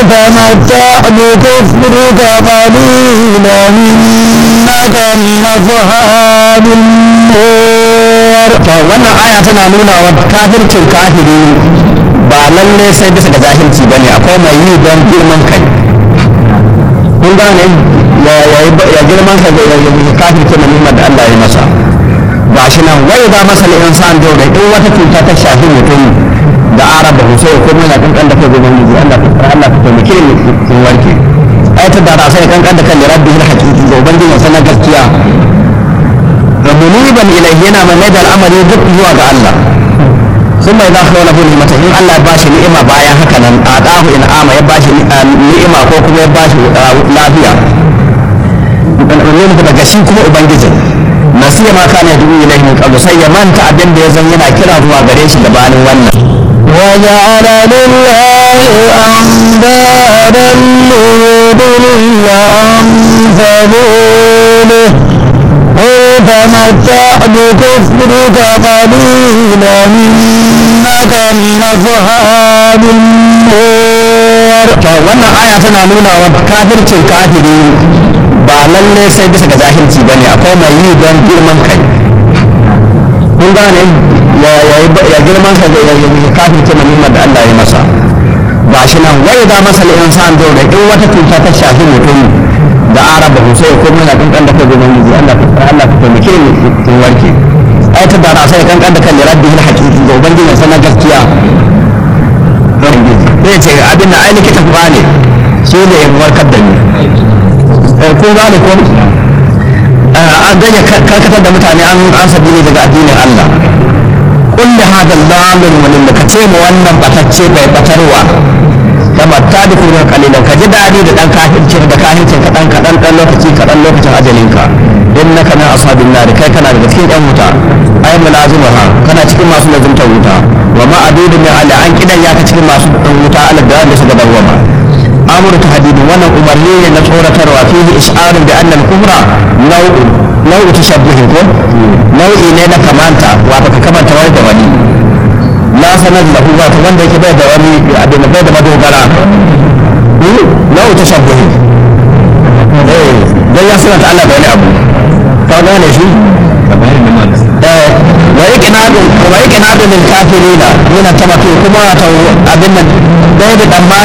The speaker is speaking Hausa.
تمتع بكفرك قليلا إنك من أصحاب النار to wannan aya tana nuna wa kafircin kafiri ba lalle sai bisa ga jahilci bane akwai mai yi don girman kai kun gane ya ya girman kai da ya kafirce na nimar da Allah ya masa ba shi nan wai ba masa insan da in wata cuta ta shafi mutum da arab da sai ko mai kankan da kai gaban miji Allah Allah ta taimake ni in warke ai ta da sai kankan da kan rabbi haqiqi da ubangiji sanan gaskiya muniban ilayhi yana mai da al'amari duk zuwa ga Allah sun mai za ka wani ni'imata in Allah ya bashi ni'ima bayan haka nan a ɗahu in ama ya bashi ni'ima ko kuma ya bashi lafiya ne daga shi kuma ubangijin nasiya ma kana dubu ilayhi min qablu sai ya manta abin da ya zan yana kira zuwa gare shi gabanin wannan وجعل لله أندادا ليضل عن سبيله قل تمتع بكفرك قليلا إنك من أصحاب النار to wannan aya tana nuna wa kafircin kafiri ba lalle sai bisa ga jahilci bane akwai mai yi don girman kai kun gane ya ya girman kai da ya kafirce na nimar da Allah ya masa ba shi nan wai da masa insan da in wata cuta ta shafi mutum da araba ko sai ko muna kankan da kai gaban miji Allah Allah ka taimake ni in warke ai ta da sai kankan da kan rabbi haqiqi ga ubangiji sanan gaskiya zai ce abin da ai likita ba ne shi ne ya warkar da ni ko ba da ko an ganye karkatar da mutane an an sabi ne daga addinin Allah kulli hada lamin walin da ka ce mu wannan batacce bai batarwa da matta da kuma kalilan ka ji dadi da dan kafircin da kafircin kadan kadan dan lokaci kadan lokacin ajalinka innaka min ashabin nar kai kana daga cikin yan wuta ay mulazimaha kana cikin masu lazimta wuta wa ma adudu min ala an kidan ya ka cikin masu wuta ala da da suka dawama amuru tahdidin wannan umarni ne na tsoratarwa fihi isharun bi anna al-kubra nau'un nau'u tashabbuhin ko nau'i ne na kamanta wato ka kamanta wani da wani la sanar da ku wato wanda yake bai da wani abin bai da madogara nau'u tashabbuhin eh dan ya sanar Allah da wani abu ka gane shi wa iqnadun wa iqnadun lil kafirina yana tamatu kuma wato abin nan bai da